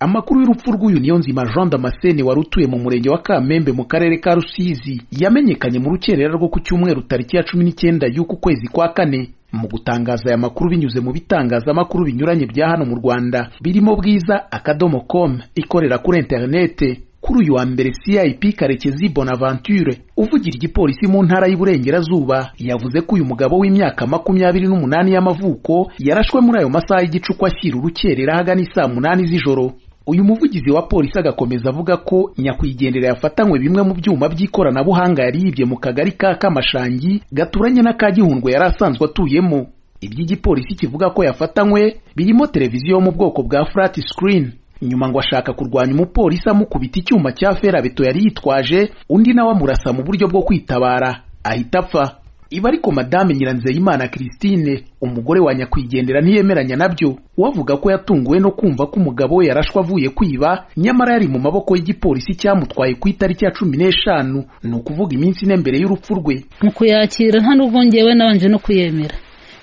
amakuru y'urupfu rw'uyu niyonzima jean damascene wari utuye mu murenge wa kamembe mu karere ka rusizi yamenyekanye mu rukerera rwo ku cyumweru tariki ya cumi n'icyenda y'uku kwezi kwa kane mu gutangaza aya makuru binyuze mu bitangazamakuru binyuranye bya hano mu rwanda birimo bwiza akadomo com ikorera kuri interinete kuri uyu wa mbere cip karekezi bonaventure uvugira igipolisi mu ntara y'uburengerazuba yavuze ko uyu mugabo w'imyaka makumyabiri n'umunani y'amavuko yarashwe muri ayo masaha y'igicuku ashyira urukerera ahagana isaa munani z'ijoro uyu muvugizi wa polisi agakomeza avuga ko nyakwigendera yafatanywe bimwe mu byuma by'ikoranabuhanga yari yibye mu kagari ka kamashangi gaturanye n'aka gihundwe yari asanzwe atuyemo iby'igipolisi kivuga ko yafatanywe birimo televiziyo yo mu bwoko bwa flat screen nyuma ngo ashaka kurwanya umupolisi amukubita icyuma cya ferabeto yari yitwaje undi nawe amurasa mu buryo bwo kwitabara ahita apfa iba ariko madame nyiranzeyimana christine umugore wa nyakwigendera ntiyemeranya nabyo we avuga ko yatunguwe no kumva ko umugabo we yarashwe avuye kwiba nyamara yari mu maboko y'igipolisi cyamutwaye ku itariki ya cumi n'eshanu ni ukuvuga iminsi ine mbere y'urupfu rwe mu kuyakira nta n'ubwo ngewe nabanje no kuyemera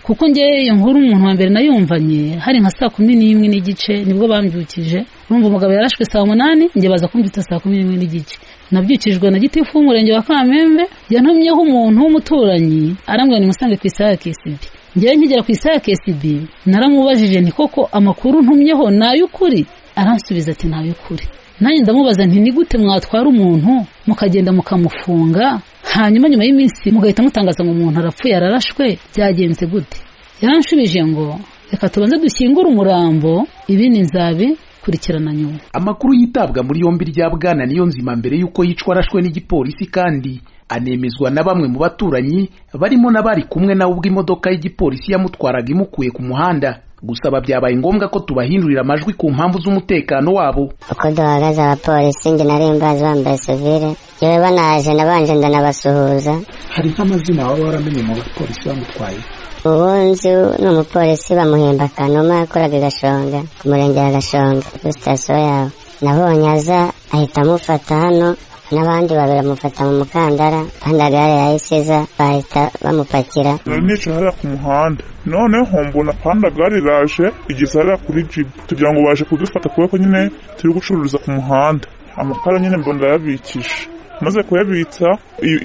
kuko ngewe iyo nkuru umuntu wa mbere nayumvanye hari nka saa kumi n'imwe n'igice nibwo bambyukije urumva umugabo yarashwe saa munani njye baza kumbyutsa saa kumi n'imwe n'igice nabyukijwe na gitifu w'umurenge wa kamembe yantumyeho umuntu w'umuturanyi arambwira nimusange ku isaha ya kesibi ngewe nkigera ku isaha ya kesibi naramubajije nti koko amakuru ntumyeho ni ay'ukuri aransubiza ati ni ay'ukuri nanjye ndamubaza nti ni gute mwatwara umuntu mukagenda mukamufunga hanyuma nyuma y'iminsi mugahita mutangaza ngo umuntu arapfuye ararashwe byagenze gute yaranshubije ngo reka tubanze dushyingure umurambo ibindi nzabikurikirana nyuma amakuru yitabwa muri yombi rya bwana niyo nzima mbere y'uko yicwa arashwe n'igipolisi kandi anemezwa na bamwe mu baturanyi barimo n'abari kumwe nawe ubwo imodoka y'igipolisi yamutwaraga imukuye ku muhanda gusaba byabaye ngombwa ko tubahindurira amajwi ku mpamvu z'umutekano wabo uko duhagaze abapolisi njye nari mbazi bambaye sevire yewe banaje nabanje ndanabasuhuza hari nk'amazina waba waramenye mu bapolisi bamutwaye ubu nzi ni umupolisi bamuhemba kanuma yakoraga gashonga ku murenge wa gashonga kuri sitasiyo yawe nabonye aza ahita amufata hano n'abandi babiri bamufata mu mukandara kandi agare yahisiza bahita bamupakira nicara ku muhanda noneho mbona kandi agare iraje igisarira kuri jibu tugira ngo baje kudufata kubera ko nyine turi gucuruza ku muhanda amakara nyine mbona ndayabikisha maze kuyabitsa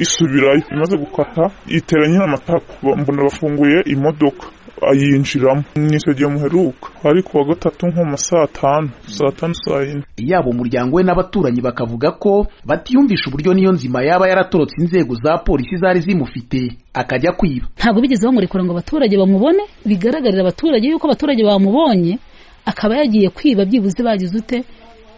isubirayo imaze gukata itera nyine amatako mbona bafunguye imodoka ayinjiramo nicyo gihe muheruka ariko wa gatatu nko mu saa tanu saa tanu saa yine yaba umuryango we n'abaturanyi bakavuga ko batiyumvisha uburyo niyo nzima yaba yaratorotse inzego za polisi zari zimufite akajya kwiba ntabwo bigeze bamurekura ngo abaturage bamubone bigaragarira abaturage yuko abaturage bamubonye akaba yagiye kwiba byibuze bagize ute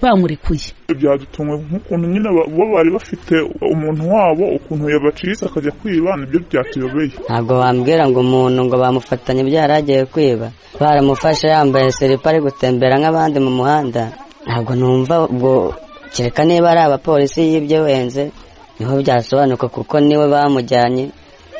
bamurekuye byadutumwe nk'ukuntu nyine bo bari bafite umuntu wabo ukuntu yabacitse akajya kwiba nibyo byatuyobeye ntabwo bambwira ngo umuntu ngo bamufatanye byaragiye kwiba baramufashe yambaye siripa ari gutembera nk'abandi mu muhanda ntabwo numva ubwo kereka niba ari abapolisi y'ibyo wenze niho byasobanuka kuko niwe bamujyanye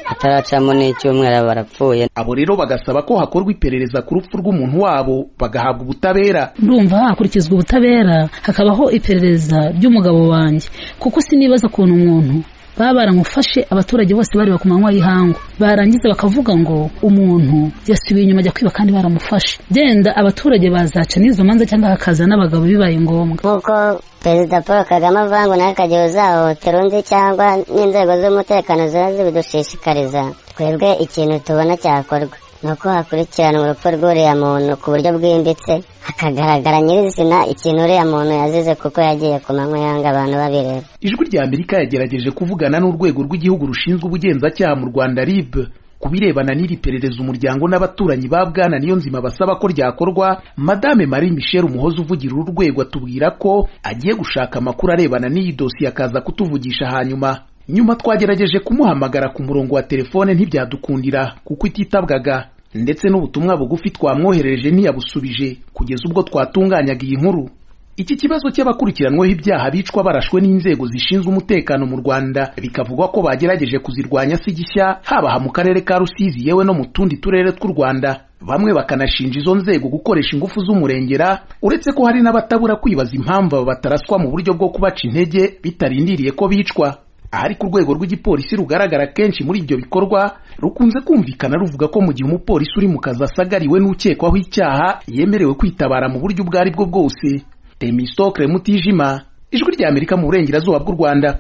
ataracamo n'icyumweru barapfuye abo rero bagasaba ko hakorwa iperereza ku rupfu rw'umuntu wabo bagahabwa ubutabera ndumva hakurikizwa ubutabera hakabaho iperereza ry'umugabo wanjye kuko sinibaza ukuntu umuntu baba baramufashe abaturage bose bari ku manywa y'ihangu barangiza bakavuga ngo umuntu yasubiye inyuma ajya kwiba kandi baramufashe genda abaturage bazaca n'izo manza cyangwa hakaza n'abagabo bibaye ngombwa nk'uko perezida paul kagame avuga ngo nawe akagira uzahotera undi cyangwa n'inzego z'umutekano ziba zibidushishikariza twebwe ikintu tubona cyakorwa ni uko hakurikirana urupfu rw'uriya muntu ku buryo bwimbitse hakagaragara nyirizina ikintu uriya muntu yazize kuko yagiye ku manywa yanga abantu babireba ijwi rya amerika yagerageje kuvugana n'urwego rw'igihugu rushinzwe ubugenzacyaha mu rwanda rib ku birebana n'iri perereza umuryango n'abaturanyi ba bwana niyo nzima basaba ko ryakorwa madame marie michel umuhozi uvugira uru rwego atubwira ko agiye gushaka amakuru arebana n'iyi dosiye akaza kutuvugisha hanyuma nyuma twagerageje kumuhamagara ku murongo wa telefone ntibyadukundira kuko ititabwaga ndetse n'ubutumwa bugufi twamwoherereje ntiyabusubije kugeza ubwo twatunganyaga iyi nkuru iki kibazo cy'abakurikiranweho ibyaha bicwa barashwe n'inzego zishinzwe umutekano mu rwanda bikavugwa ko bagerageje kuzirwanya si gishya habaha mu karere ka rusizi yewe no mu tundi turere tw'u rwanda bamwe bakanashinja izo nzego gukoresha ingufu z'umurengera uretse ko hari n'abatabura kwibaza impamvu bataraswa mu buryo bwo kubaca intege bitarindiriye ko bicwa ahari ku rwego rw'igipolisi rugaragara kenshi muri ibyo bikorwa rukunze kumvikana ruvuga ko mu gihe umupolisi uri mu kazi asagariwe n'ukekwaho icyaha yemerewe kwitabara mu buryo ubwo ari bwo bwose Temistokle Mutijima ijwi ry'Amerika mu burengerazuba bw'u Rwanda